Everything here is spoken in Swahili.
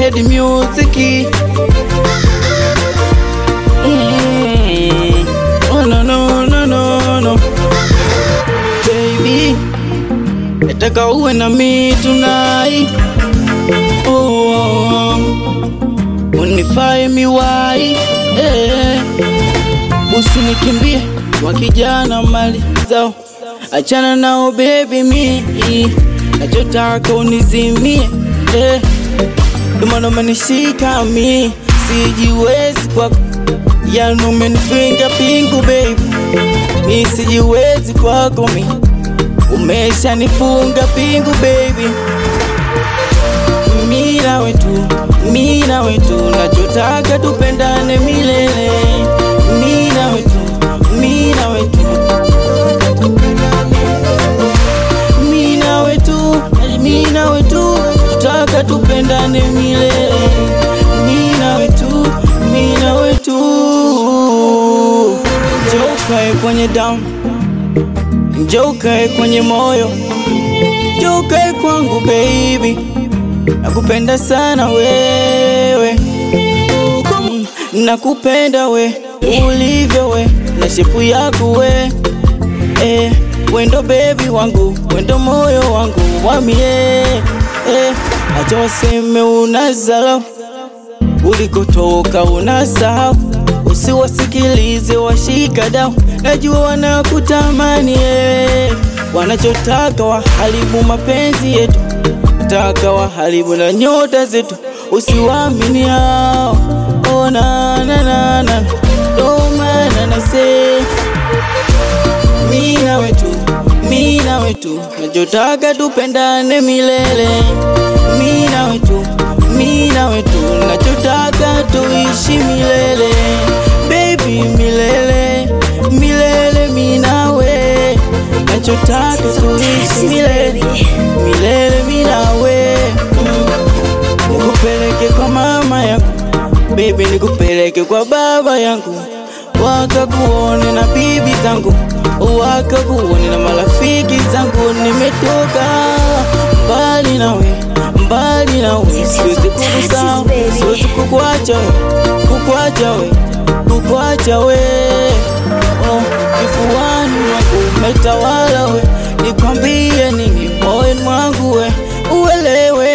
head music. Mm. Oh, no, no, no, no, no. Baby, nataka uwe na mi tonight. Oh, unifae miwai eh. Usinikimbie wakijana mali zao, achana nao baby, mi nachotaka unizimie eh. Dumana umenishika mi sijiwezi kwako, yani umenifinga pingu baby, mi sijiwezi kwako mi umeshanifunga pingu baby, mi nawe tu, mi nawe tu, nachotaka tupendane milele, mi nawe tu, mi nawe tu, mi nawe tu, mi nawe tu, tutaka tupendane milele, mi nawe tu, mi nawe tu, njoo ukae kwenye damu, njoo ukae kwenye moyo, njoo ukae kwangu baby, nakupenda sana wewe Mm, nakupenda we ulivyo we na shepu yako we eh, wendo bebi wangu wendo moyo wangu wamie eh, acha waseme unazala ulikotoka unasahau, usiwasikilize washika dau, najua wanakutamani eh, wanachotaka waharibu mapenzi yetu, taka waharibu na nyota zetu, usiwaamini hao. Oh, na na na na, ndo maana nasema mi nawe tu, mi nawe tu, nachotaka tupendane milele. Mi nawe tu, mi nawe tu, nachotaka tuishi milele. Baby milele, milele mi nawe, nachotaka tuishi milele, milele mi nawe. Mm. Nikupeleke kwa mama yangu, baby nikupeleke kwa baba yangu wakakuone na bibi zangu, wakakuone na marafiki zangu. Nimetoka mbali nawe, mbali nawe, siwezi kukusahau, siwezi kukuacha we, kukuacha we, kukuacha we. Oh, kifuani mwangu umetawala we, nikwambie nini moyoni mwangu we, uelewe